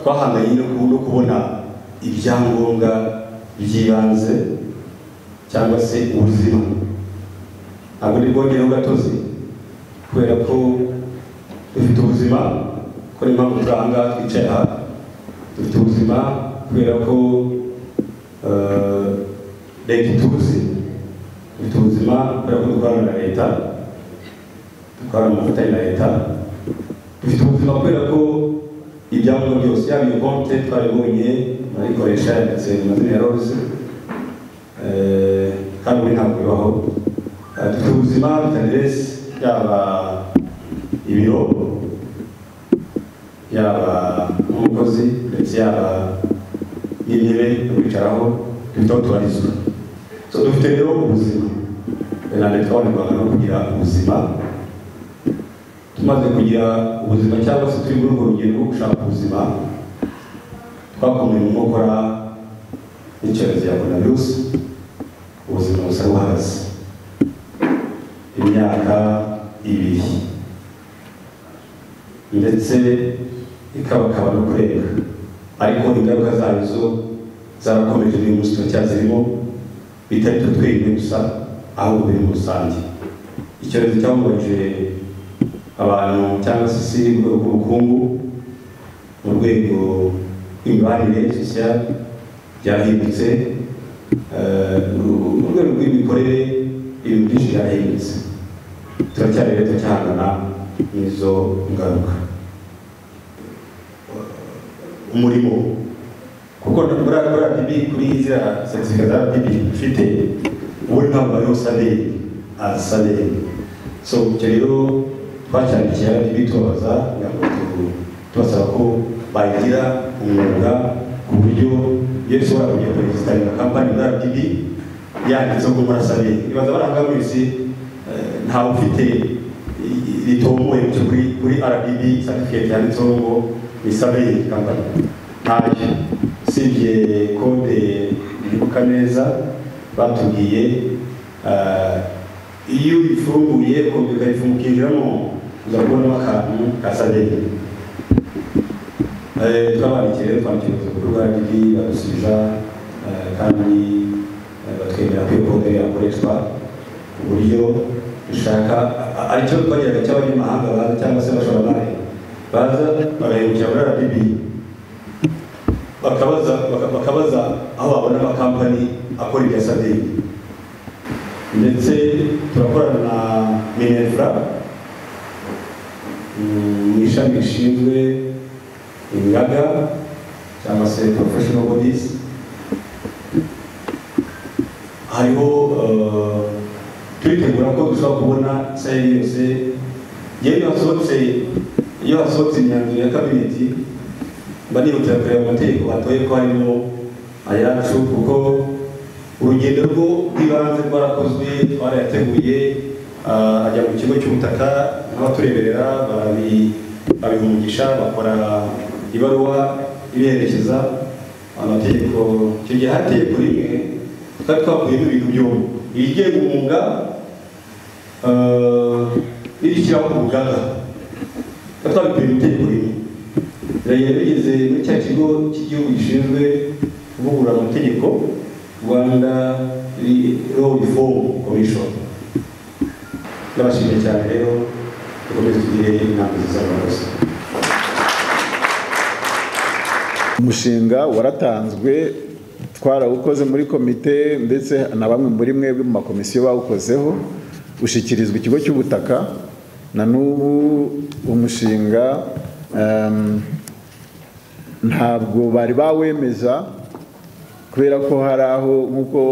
twahanganye no kubona ibyangombwa by'ibanze cyangwa se ubuzima ntabwo ni bwongereho gatozi kubera ko dufite ubuzima ko niyo mpamvu turi aha ngaha twicaye aha dufite ubuzima kubera ko eh, leta ituzi dufite ubuzima kubera ko dukorana na leta dukorana mu bufatanye na leta dufite ubuzima kubera ko ibyangombwa byose yaba iyo konte twabibonye barayikoresha yanditse mu mazina ya rose Eh, kandi ubu ntabwo bibaho Eh, dufite ubuzima dufite aderesi yaba ibiro yaba umukozi ndetse yaba n'intebe yo kwicaraho dufite aho tubarizwa so dufite rero ubuzima nanone twabonerwaga no kugira ubuzima tumaze kugira ubuzima cyangwa se turi muri urwo rugendo rwo gushaka ubuzima twakomeje nko gukora n'icyorezo ya coronavirus ubuzima busa n'uhagaze imyaka ibiri ndetse ikabakaba no kurenga ariko ingaruka zayo zo zarakomeje uyu munsi turacyazirimo bitari twe twenyine gusa ahubwo biri muri rusange icyorezo cyahungabije abantu cyangwa se isi mu rwego rw'ubukungu mu rwego rw'imibanire sosiyali byahindutse eh, mu mu rwego rw'imikorere ibintu byinshi byahindutse turacyari rero turacyahangana n'izo ngaruka umurimo kuko muri RDB kuri ziriya seritifika za RDB ufite wowe ntabwo ariho saderi azi saderi so icyo rero twacyandikiye RDB tubabaza kugira ngo tu- tubasaba ko bagira umwuga ku buryo iyo ushobora kujya kuregisitaringa kampani muri RDB yanditseho ngo murasabire ibaza baranga wese eh, ntawe ufite i- ritomboye cyo kuri kuri RDB certificate yanditseho ngo ni survey company ntacyo usibye kode ndibuka neza batubwiye eh, iyo uyifunguye kompiyuta yifunguka ukinjiramo uza kubonamo akantu ka saderi twabandikiye rero twandikiye ku rubuga rwa RDB badusubiza eh, kandi eh, batwemera ko iyo kode yakoreshwa ku buryo dushaka a- a- aricyo twagiraga cy'abanyamahanga baza cyangwa se abashoramari baza bagahindukira muri RDB bakabaza baka- bakabaza aho babona amakampani akora ibya saderi ndetse turakorana na minerva mu ishami rishinzwe ingaga cyangwa se professional bodies hariho eh, turitegura ko dushobora kubona sayari yose yewe iyo hasohotse iyo hasohotse imyanzuro ya kabineti mba nihutira kureba amategeko batoye ko harimo ayacu kuko urugendo rwo rw'ibanze rwarakozwe twarayateguye ah, ajya mu kigo cy'ubutaka n'abatureberera barabi- babiha umugisha bakora ibaruwa iberekeza amategeko icyo gihe hari itegeko rimwe twari twakuyemo ibintu byombi irigenga umwuga ah, n'irishyiraho urugaga twari twabikuye mu itegeko rimwe rero bigeze muri cya kigo cy'igihugu gishinzwe kuvugurura amategeko rwanda law reform commission ndabashimiye cyane rero dukomeze tugire inama nziza rwose umushinga waratanzwe twarawukoze muri komite ndetse na bamwe muri mwebwe mu makomisiyo bawukozeho ushyikirizwa ikigo cy'ubutaka na n'ubu umushinga em, ntabwo bari bawemeza kubera ko hari aho nk'uko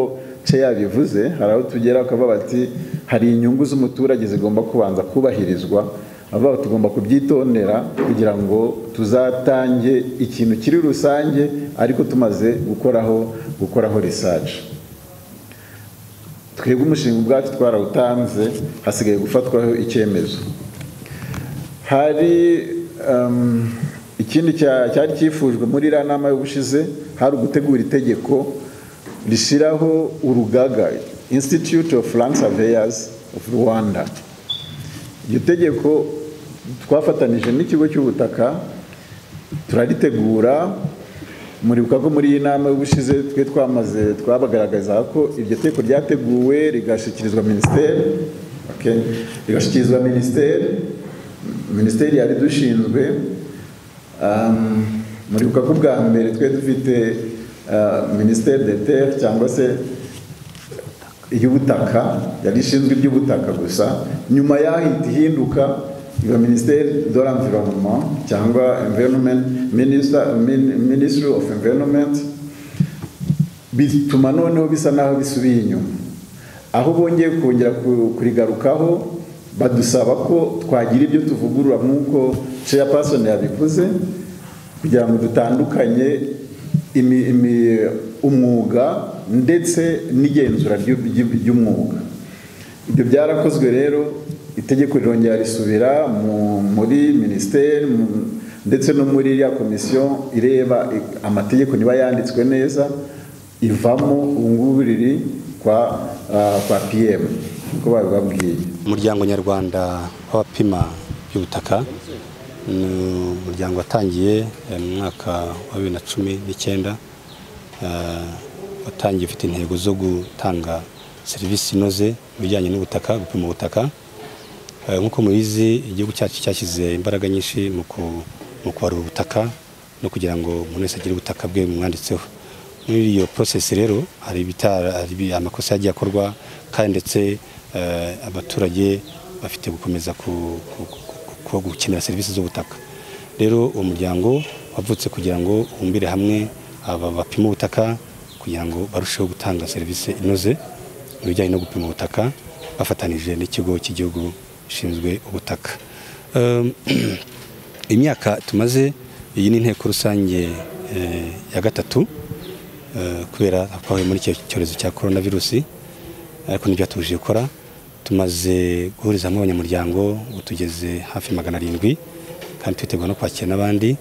ceya bivuze hari aho tugera bakavuga bati hari inyungu z'umuturage zigomba kubanza kubahirizwa avuga bati tugomba kubyitondera kugira ngo tuzatange ikintu kiri rusange ariko tumaze gukoraho gukoraho research twebwe umushinga ubwacu twarawutanze hasigaye gufatwaho icyemezo hari um, ikindi cya- cyari cyifujwe muri iriya nama y'ubushize hari ugutegura itegeko rishyiraho urugaga institute of land surveyors of rwanda iryo tegeko twafatanije n'ikigo cy'ubutaka turaritegura muribuka ko muri iyi nama y'ubushize twe twamaze twabagaragaza ko iryo teko ryateguwe rigashyikirizwa minisiteri okay? rigashyikirizwa minisiteri minisiteri yari dushinzwe um, muribuka ko bwa mbere twe dufite uh, minisiteri de terre cyangwa se iy'ubutaka yari ishinzwe iby'ubutaka gusa nyuma yahita ihinduka iba minisiteri de l'environnement cyangwa environment minister min, ministry of environment bituma noneho bisa naho bisubiye inyuma aho bongeye kongera kurigarukaho badusaba ko twagira ibyo tuvugurura nk'uko chairperson yabivuze kugira ngo dutandukanye imi, imi, umwuga ndetse n'igenzura ry'umwuga ibyo byarakozwe rero itegeko rirongera risubira muri minisiteri ndetse no muri iriya komisiyo ireba amategeko niba yanditswe neza ivamo ngubu riri kwa kwa pm uko babibabwiye umuryango nyarwanda w'abapima by'ubutaka ni umuryango watangiye mu mwaka wa bibiri na cumi n'icyenda watangiye ufite intego zo gutanga serivisi inoze mu bijyanye n'ubutaka gupima ubutaka nk'uko mubizi igihugu cyacu cyashyize imbaraga nyinshi mu kubarura ubutaka no kugira ngo umuntu wese agire ubutaka bwe bumwanditseho muri iyo porosesi rero hari amakosa yagiye akorwa kandi ndetse abaturage bafite gukomeza gukenera serivisi z'ubutaka rero uwo muryango wavutse kugira ngo ubumbire hamwe aba bapima ubutaka kugira ngo barusheho gutanga serivisi inoze mu bijyanye no gupima ubutaka bafatanije n'ikigo cy'igihugu ishinzwe ubutaka imyaka tumaze iyi ni inteko rusange ya gatatu kubera twahuye muri icyo cyorezo cya korona virusi ariko nibyo tubujije gukora tumaze guhuriza hamwe abanyamuryango ubu tugeze hafi magana arindwi kandi twiteguye no kwakira n'abandi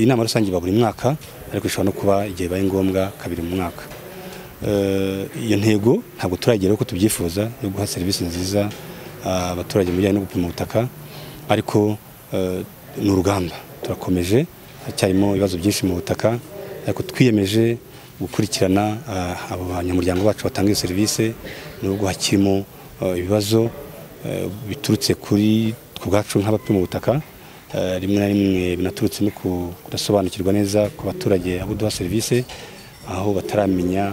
inama rusange iba buri mwaka ariko ishobora no kuba igihe bibaye ngombwa kabiri mu mwaka iyo ntego ntabwo turageraho uko tubyifuza yo guha serivisi nziza abaturage mu bijyanye no gupima ubutaka ariko ni urugamba turakomeje hacyarimo ibibazo byinshi mu butaka ariko twiyemeje gukurikirana abo banyamuryango bacu batanga iyo serivisi nubwo hakirimo ibibazo biturutse kuri twe ubwacu nk'abapima ubutaka rimwe na rimwe binaturutse no kudasobanukirwa neza ku baturage abo duha serivisi aho bataramenya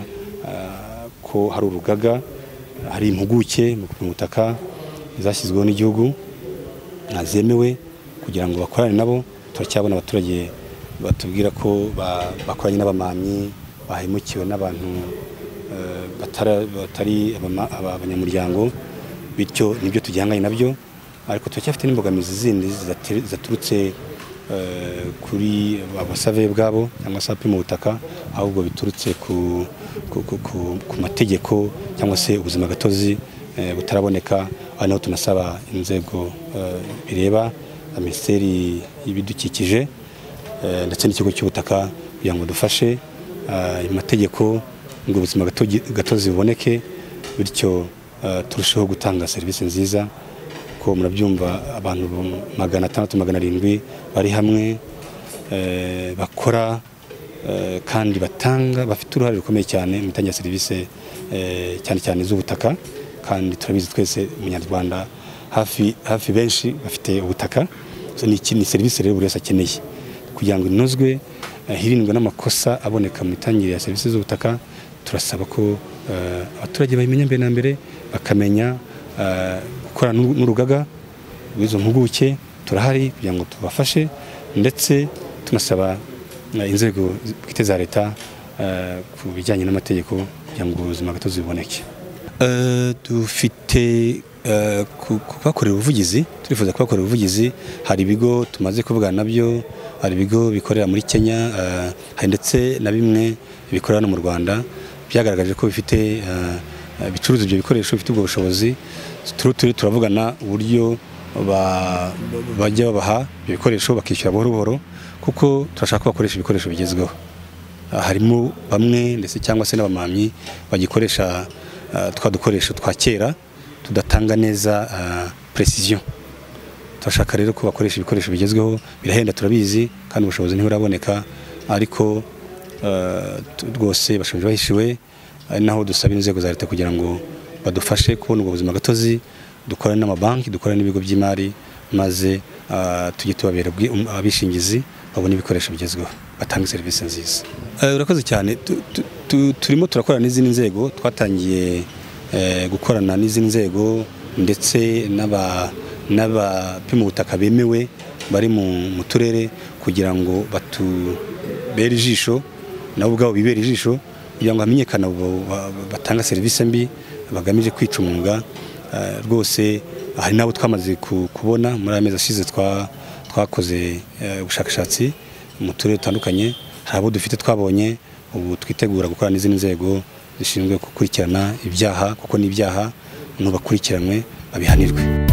ko hari urugaga hari impuguke mu gupima ubutaka zashyizweho n'igihugu zemewe kugira ngo bakorane nabo turacyabona abaturage batubwira ko bakoranye n'abamamyi bahemukiwe n'abantu batari abanyamuryango bityo nibyo tujyanganye nabyo ariko turacyafite n'imbogamizi zindi zaturutse kuri abasave bwabo cyangwa se abapima ubutaka ahubwo biturutse ku mategeko cyangwa se ubuzima gatozi butaraboneka aha naho tunasaba inzego bireba minisiteri y'ibidukikije ndetse n'ikigo cy'ubutaka kugira ngo dufashe amategeko ngo ubuzima gatozi buboneke bityo turusheho gutanga serivisi nziza ko murabyumva abantu magana atandatu magana arindwi bari hamwe bakora kandi batanga bafite uruhare rukomeye cyane mu itangire serivisi cyane cyane z'ubutaka kandi turabizi twese umunyarwanda hafi hafi benshi bafite ubutaka ni serivisi rero buri wese akeneye kugira ngo inozwe hirindwe n'amakosa aboneka mu itangire ya serivisi z'ubutaka turasaba ko abaturage bayimenya mbere na mbere bakamenya gukora n'urugaga rw'izo mpuguke turahari kugira ngo tubafashe ndetse tunasaba inzego bwite za leta ku bijyanye n'amategeko kugira ngo ubuzima gatozi buboneke dufite kubakorera ubuvugizi turifuza kubakorera ubuvugizi hari ibigo tumaze kuvugana nabyo hari ibigo bikorera muri kenya hari ndetse na bimwe bikorera no mu rwanda byagaragaje ko bifite bicuruza ibyo bikoresho bifite ubwo bushobozi turi turavugana uburyo bajya babaha ibyo bikoresho bakishyura buhoro buhoro kuko turashaka ko bakoresha ibikoresho bigezweho harimo bamwe ndetse cyangwa se n'abamamyi bagikoresha twa dukoresho twa kera tudatanga neza precision turashaka rero ko bakoresha ibikoresho bigezweho birahenda turabizi kandi ubushobozi ntiburaboneka ariko eh, tu- rwose bashoje bahishiwe ari naho dusaba inzego za leta kugira ngo badufashe kubona ubwo buzima gatozi dukorane n'amabanki dukorane n'ibigo by'imari maze ah, tujye tubabera ubwi- um- abishingizi babone ibikoresho bigezweho batange serivisi nziza Eh, urakoze cyane Tu- tu- tu- turimo turakorana n'izindi nzego twatangiye eh, gukorana n'izindi nzego ndetse n'aba- n'abapima ubutaka bemewe bari mu mu turere kugira ngo batubere ijisho nabo ubwabo bibera ijisho kugira ngo hamenyekane abo ba- ba- batanga serivisi mbi bagamije kwica umwuga Eh, rwose hari n'abo twamaze ku- kubona muri aya mezi ashize twa- twakoze eh, ubushakashatsi mu turere dutandukanye hari abo dufite twabonye ubu twitegura gukora n'izindi nzego zishinzwe gukurikirana ibyaha kuko n'ibyaha n'ubakurikiranwe babihanirwe